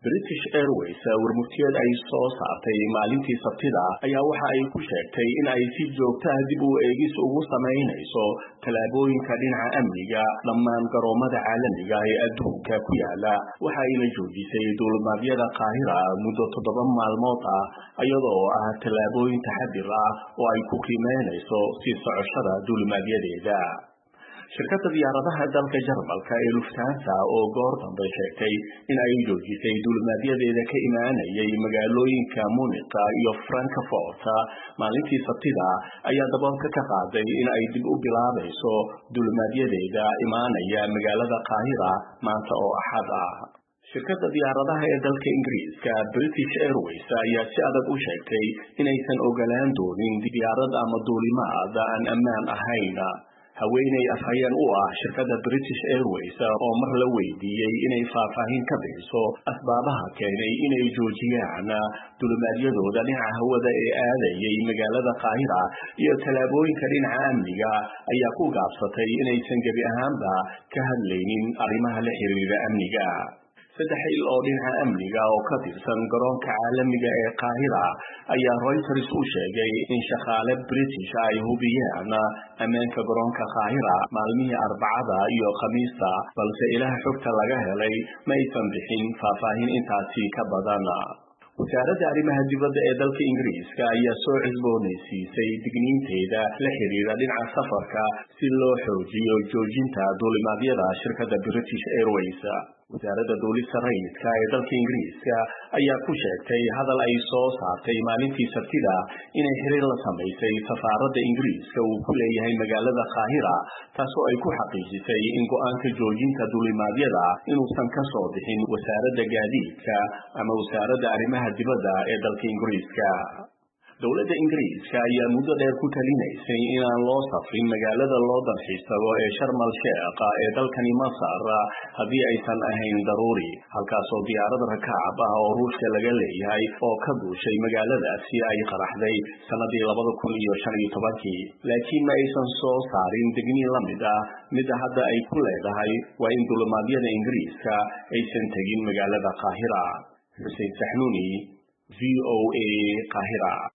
british airways warmurtiyeed ay soo saartay maalintii sabtida ayaa waxa ay ku sheegtay in ay si joogtaha dib u eegis ugu samaynayso tallaabooyinka dhinaca amniga dhammaan garoomada caalamiga ee adduunka ku yaala waxa ayna joojisay duulimaadyada qaahira muddo toddoba maalmood ah iyadoo ah tallaabooyin taxadir ah oo ay ku qiimeynayso sii socoshada duulimaadyadeeda shirkadda diyaaradaha dalka jarmalka ee luftaansa oo goor dambe sheegtay in ay joojisay duulimaadyadeeda ka imaanayay magaalooyinka munika iyo frankfort maalintii sabtida ayaa daboolka ka qaaday in ay dib u bilaabayso duulimaadyadeeda imaanaya magaalada qaahira maanta oo axad ah shirkadda diyaaradaha ee dalka ingiriiska british airways ayaa si adag u sheegtay inaysan ogolaan doonin diyaarad ama duulimaad aan ammaan ahayn haweeney afhayeen u ah shirkadda british airways oo mar la weydiiyey inay faahfaahin ka bixiso asbaabaha keenay inay joojiyaan dulimaadyadooda dhinaca hawada ee aadayay magaalada qaahira iyo tallaabooyinka dhinaca amniga ayaa ku gaabsatay inaysan gebi ahaanba ka hadlaynin arrimaha la xiriira amniga saddex il oo dhinaca amniga oo ka tirsan garoonka caalamiga ee qaahira ayaa reuters u sheegay in shaqaale british ay hubiyeen ammaanka garoonka qaahira maalmihii arbacada iyo khamiista balse ilaha xogta laga helay ma aysan bixin faahfaahin intaasi ka badan wasaaradda arrimaha dibadda ee dalka ingiriiska ayaa soo cusboonaysiisay digniinteeda la xiriira dhinaca safarka si loo xoojiyo joojinta duulimaadyada shirkadda british airways wasaaradda duulista rayidka ee dalka ingiriiska ayaa ku sheegtay hadal ay soo saartay maalintii sabtida inay xiriir la samaysay safaaradda ingiriiska uu ku leeyahay magaalada qaahira taasoo ay ku xaqiijisay in go-aanka joojinta duulimaadyada inuusan ka soo bixin wasaaradda gaadiidka ama wasaaradda arrimaha dibadda ee dalka ingiriiska dowladda ingiriiska ayaa muddo dheer ku talinaysay inaan loo safrin magaalada loo dalxiistago ee sharmal sheekh ee dalkani masar haddii aysan ahayn daruuri halkaasoo diyaarad rakaab ah oo ruushka laga leeyahay oo ka duushay magaaladaasi ay qaraxday sannadii labada kun iyo shan iyo tobankii laakiin ma aysan soo saarin degniin la mid ah midda hadda ay ku leedahay waa in dulimaadyada ingiriiska aysan tegin magaalada qaahira xuseen saxnuuni v o a qaahira